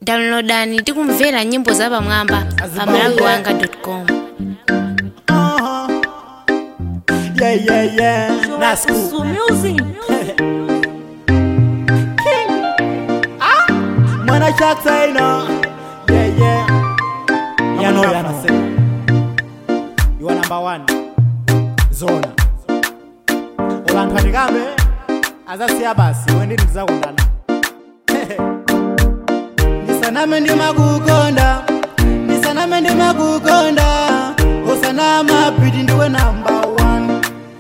downloadani tikumvera nyimbo zapamwamba pa malawiwanga.com Uh-huh. Yeah, yeah, yeah. That's cool. Su music. Mwana chaksa ino. Yeah, yeah. You know, you know. You are number one. Zona. Abantu atikambe azasiya basi wendini tizakundana. Ndisaname ndimakukonda. Ndisaname ndimakukonda. Usanama piti ndiwe number one.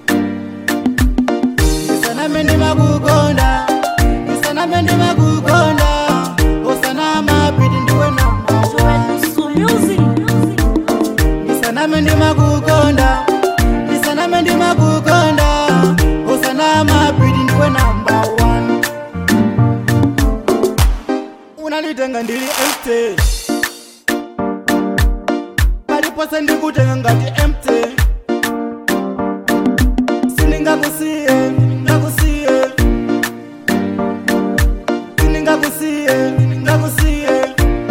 Ndisaname ndimakukonda. Ndisaname ndimakukonda. Usanama piti ndiwe number one. Su music. ndisaname ndimakukonda ndisaname ndimakukonda usanama piti ndiwe namba 1 unalitenga ndili empty palipose ndikutenga ngati empty sindingakusiye ngakusiye sindingakusiye ngakusiye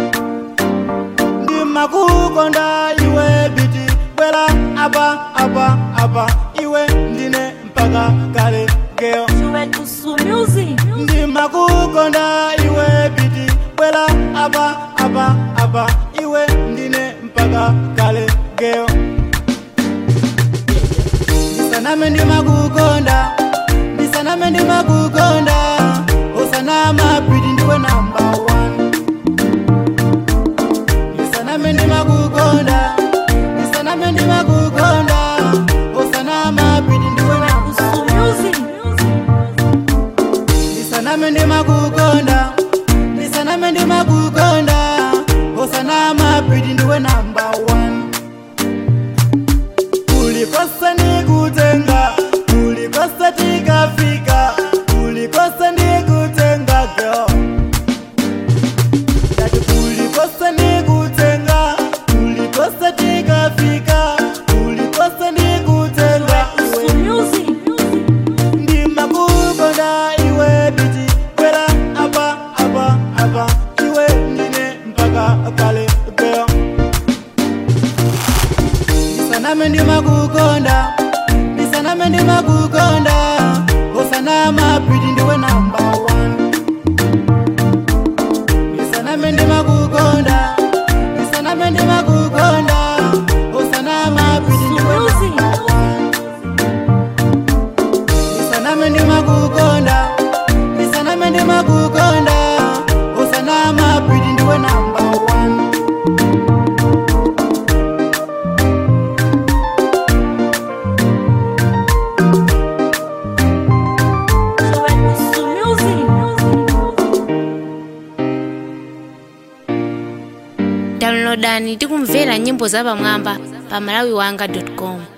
ndimakukonda iwe biti bwera apa apa apa iwe ndine mpaka kale geyo Su music. ndimakukonda iwe biti bwera apa apa apa iwe ndine mpaka kale geyo ndisaname ndimakukonda ndisaname ndimakukonda usanama piti ndiwe namba 1 ndisaname ndimakukonda ndisaname ndimakukonda usanama piti ndiwe namba Su music. ndisaname ndimakukonda ndisaname ndimakukonda usanama piti ndiwe namba 1 kulikosa ndikutenga kulikosa tikafika kulikosa ndikutenga girl Yati kulikosa ndikutenga kulikosa tikafika kulikosa ndikutenga iwe Su music. ndimakukonda iwe biti kwera apa apa apa iwe ndine mpaka kale girl ndisaname ndimakukonda ndisaname ndimakukonda usanama piti ndiwe namba 1 ndisaname ndimakukonda ndisaname ndimakukonda usanama piti Su ndiwe music. ndisaname ndimakukonda ndisaname ndimakukonda usanama piti ndiwe namba 1 Su music. downloadani tikumvera nyimbo zapamwamba pa malawiwanga.com